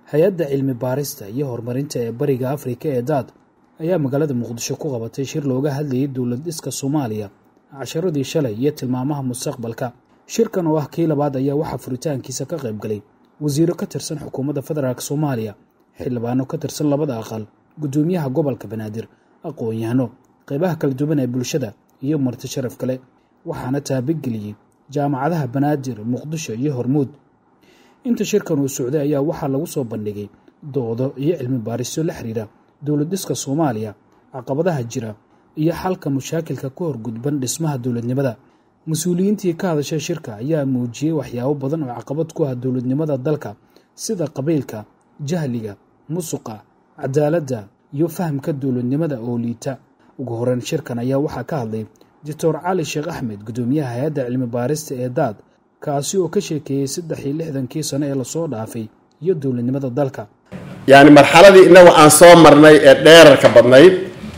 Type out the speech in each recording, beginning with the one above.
hay-adda cilmi baarista iyo horumarinta ee bariga afrika ee daad ayaa magaalada muqdisho ku qabatay shir looga hadlayay dowlad dhiska soomaaliya casharadii shalay iyo tilmaamaha mustaqbalka shirkan oo ah kii labaad ayaa waxaa furitaankiisa ka qayb galay wasiiro ka tirsan xukuumadda federaalk soomaaliya xildhibaano ka tirsan labada aqal guddoomiyaha gobolka banaadir aqoon-yahano qaybaha kala duwan ee bulshada iyo marti sharaf kale waxaana taabageliyey jaamacadaha banaadir muqdisho iyo hormuud inta shirkan uu socday ayaa waxaa lagu soo bandhigay doodo iyo cilmi baarisyo la xiriira dowlad dhiska soomaaliya caqabadaha jira iyo xalka mushaakilka ku horgudban dhismaha dowladnimada mas-uuliyiintii ka hadashay shirka ayaa muujiyey waxyaabo badan oo caqabad ku ah dowladnimada dalka sida qabiilka jahliga musuqa cadaaladda iyo fahamka dowladnimada oo liita ugu horeyn shirkan ayaa waxaa ka hadlay doctor cali sheekh axmed guddoomiyaha hay-adda cilmi baarista ee daad kaasi oo ka sheekeeyey saddex iyo lixdankii sano ee lasoo dhaafay iyo dowladnimada dalka yacni marxaladii innagu aan soo marnay ee dheerarka badnayd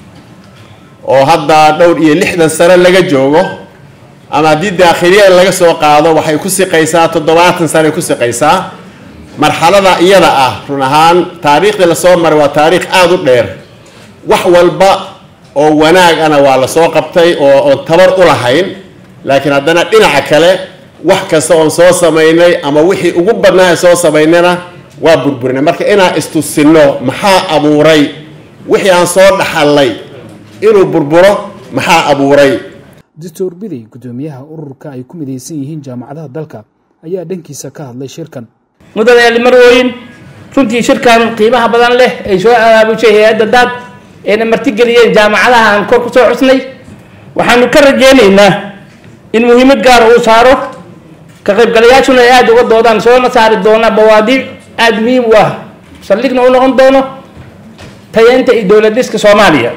oo hadda dhowr iyo lixdan sano laga joogo ama haddii daakhiliyan laga soo qaado waxay ku siqaysaa toddobaatan sanoay ku siqaysaa marxalada iyada ah run ahaan taariikhdii lasoo maray waa taariikh aada u dheer wax walba oo wanaag ana waa lasoo qabtay oo oon tabar u lahayn laakiin haddana dhinaca kale wax kasta oon soo samaynay ama wixii ugu badnaa soo samaynayna waa burburinay marka inaan istusinno maxaa abuuray wixii aan soo dhaxallay inuu burburo maxaa abuuray doctor bidey guddoomiyaha ururka ay ku midaysan yihiin jaamacadaha dalka ayaa dhankiisa ka hadlay shirkan mudane marwooyin runtii shirkan qiimaha badan leh ay soo abaabushay hay-adda daad ayna martigeliyeen jaamacadaha aan kor kusoo xusnay waxaanu ka rajeynaynaa in muhiimad gaara uu saaro ka qaybgalayaashuna ay aada uga doodaan soona saari doona bawaadiic aada muhiim u ah saldhigna u noqon doono tayeynta iyo dowlad dhiska soomaaliya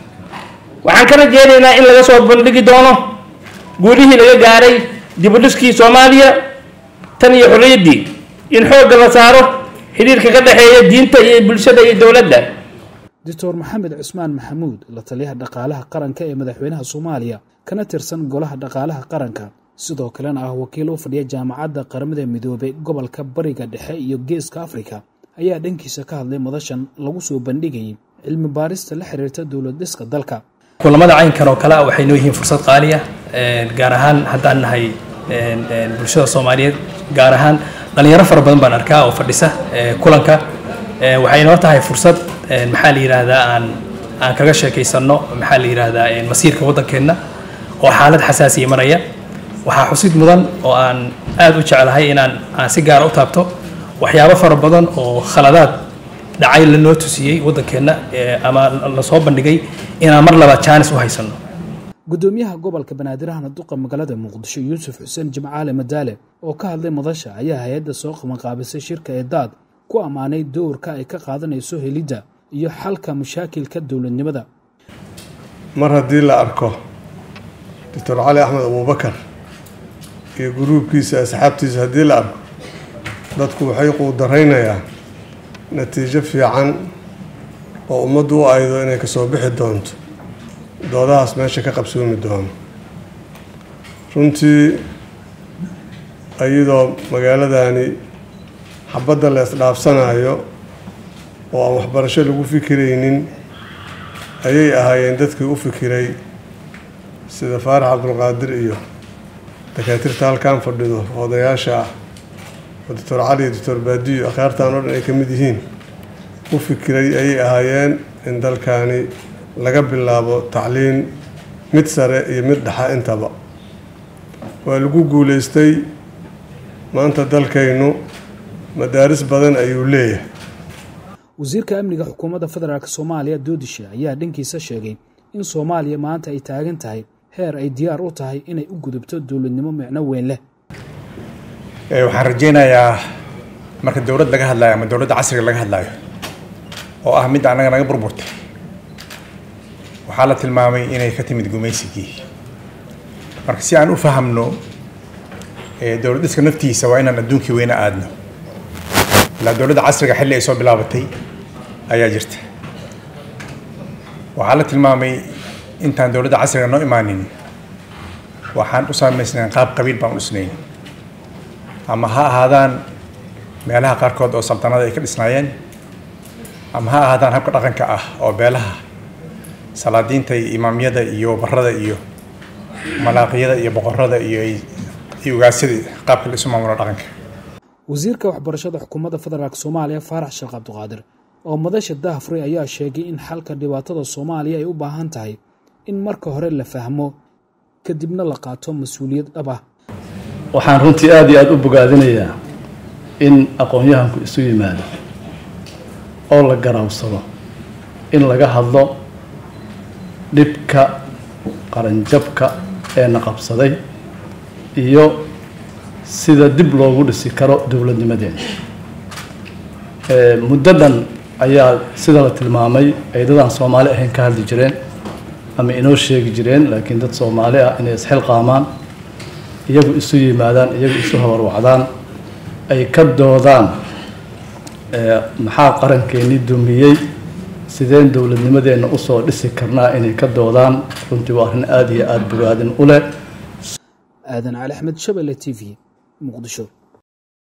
waxaan ka rajeynaynaa in laga soo bandhigi doono guulihii laga gaaray dibudhiskii soomaaliya tan iyo xorriyaddii in xoogga la saaro xidhiirka ka dhexeeya diinta iyo bulshada iyo dowladda doctor maxamed cusmaan maxamuud la taliyaha dhaqaalaha qaranka ee madaxweynaha soomaaliya kana tirsan golaha dhaqaalaha qaranka sidoo kalena ah wakiil u fadhiya jaamacadda qaramada midoobay gobolka bariga dhexe iyo geeska afrika ayaa dhankiisa ka hadlay madashan lagu soo bandhigayay cilmi baarista la xiriirta dowlad dhiska dalka kulamada caynkan oo kale ah waxay noo yihiin fursad qaali ah gaar ahaan haddaan nahay bulshada soomaaliyeed gaar ahaan dhalinyaro fara badan baan arkaa oo fadhisa kulanka waxay noo tahay fursad maxaa la yidhaahdaa aan aan kaga sheekaysanno maxaa la yidhaahdaa masiirka waddankeenna oo xaalad xasaasiya maraya waxaa xusid mudan oo aan aada u jeclahay inaan aan si gaara u taabto waxyaabo fara badan oo khaladaad dhacay lanoo tusiyey waddankeenna ama lasoo bandhigay inaan mar labaad jaanis u haysanno guddoomiyaha gobolka banaadirahana duqa magaalada muqdisho yuusuf xuseen jimcaale madaale oo ka hadlay madasha ayaa hay-adda soo qabanqaabisay shirka ee daad ku ammaanay dowrka ay ka qaadanayso helidda iyo xalka mashaakilka dowladnimada mar haddii la arko doctor cali axmed abuubakar iyo guruubkiisa asxaabtiisa haddii la arko dadku waxay quudaraynayaa natiijo fiican oo ummaddu u aydo inay kasoo bixi doonto doodahaas meesha ka qabsoomi doono runtii iyadoo magaaladani xabadda la isdhaafsanayo oo aan waxbarasho lagu fikiraynin ayay ahaayeen dadkii u fikiray sida faarax cabdulqaadir iyo dakaatiirta halkan fadhido odayaasha ah oo doctor cali iyo doctor baadiyo akhyaartan oo dhan ay ka mid yihiin u fikiray ayay ahaayeen in dalkani laga bilaabo tacliin mid sare iyo mid dhexa intaba waa lagu guuleystay maanta dalkaynu madaaris badan ayuu leeyahay wasiirka amniga xukuumadda federaalk soomaaliya doodishe ayaa dhankiisa sheegay in soomaaliya maanta ay taagan tahay heer ay diyaar u tahay inay u gudubto dowladnimo micno weyn leh waxaan rajeynayaa marka dowlad laga hadlayo ama dowladda casriga laga hadlayo oo ah mid annaga naga burburtay waxaa la tilmaamay inay ka timid gumaysigii marka si aan u fahamno dowlad dhiska naftiisa waa inaan adduunkii weyna aadno ilaa dowladda casriga xilli ay soo bilaabatay ayaa jirta waxaa la tilmaamay intaan dowladda casriga noo imaanin waxaan u samaysnayn qaab qabiil baan u dhisnayn ama ha ahaadaan meelaha qaarkood oo saltanada ay ka dhisnaayeen ama ha ahaadaan habka dhaqanka ah oo beelaha salaadiinta iyo imaamyada iyo barada iyo malaaqiyada iyo boqorada iyo iyo ugaasyada qaabka la isu maamulo dhaqanka wasiirka waxbarashada xukuumadda federaalk soomaaliya faarax sheekh cabdiqaadir oo madasha dahafuri ayaa sheegay in xalka dhibaatada soomaaliya ay u baahan tahay in marka hore la fahmo kadibna la qaato mas-uuliyad dhab ah waxaan runtii aada iyo aada u bogaadinayaa in aqoon-yahanku isu yimaado oo la garaawsado in laga hadlo dhibka qaranjabka ee na qabsaday iyo sida dib loogu dhisi karo dowladnimadeena muddo dhan ayaa sida la tilmaamay ay dadaan soomaali ahayn ka hadli jireen ama inoo sheegi jireen laakiin dad soomaali ah inay isxilqaamaan iyagu isu yimaadaan iyagu isu habarwacdaan ay ka doodaan maxaa qarankeenii dumiyey sideen dowladnimadeenna usoo dhisi karnaa inay ka doodaan runtii waa arrin aada iyo aada bogaadin u leh aadan cali axmed shabelle t v muqdisho